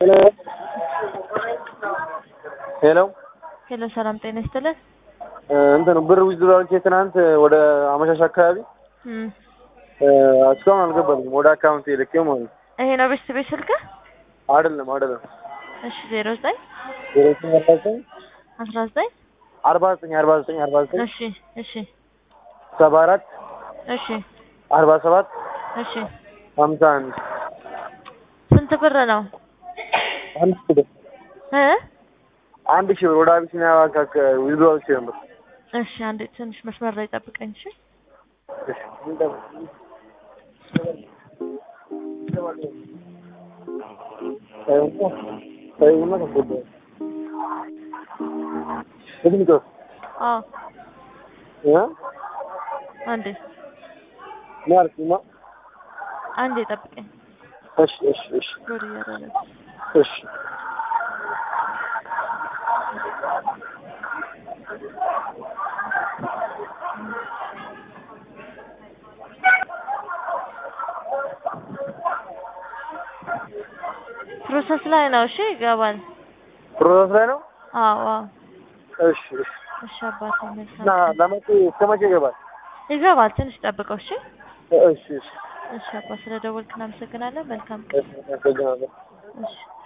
ሄሎ ሄሎ ሄሎ ሰላም ጤና ይስጥልን። እንትን ብር ዊዝድሮ አድርጌ ትናንት ወደ አመሻሽ አካባቢ እም፣ እስካሁን አልገባልኝም። ወደ አካውንት ልኬው ማለት ነው። ይሄ ነው ቤት ቤት ስልክህ? አይደለም አይደለም እሺ ዜሮ ዘጠኝ ዜሮ ዘጠኝ አርባ ዘጠኝ አስራ ዘጠኝ አርባ ዘጠኝ አርባ ዘጠኝ አርባ ዘጠኝ እሺ እሺ ሰባ አራት እሺ አርባ ሰባት እሺ ሀምሳ አንድ ስንት ብር ነው አንድ ሺህ ብር እ አንድ ሺህ ብር ወደ አቢሲኒያ ባንክ አካ- ዊዝድሮ አድርጌ ነበር። እሺ አንዴ ትንሽ መስመር ላይ ጠብቀኝ እሺ እሺ አዎ አንዴ አንዴ ጠብቀኝ እሺ እሺ እሺ ሎድ እያደረገ እሺ ፕሮሰስ ላይ ነው እሺ ይገባል ፕሮሰስ ላይ ነው። አዎ አዎ እሺ እሺ እሺ አባቴ መልካም እና ለመቼ እስከ መቼ ይገባል? ይገባል ትንሽ ጠብቀው እሺ እሺ እሺ እሺ አባ ስለ ደወልክ እናመሰግናለን መልካም እሺ አመሰግናለሁ። እሺ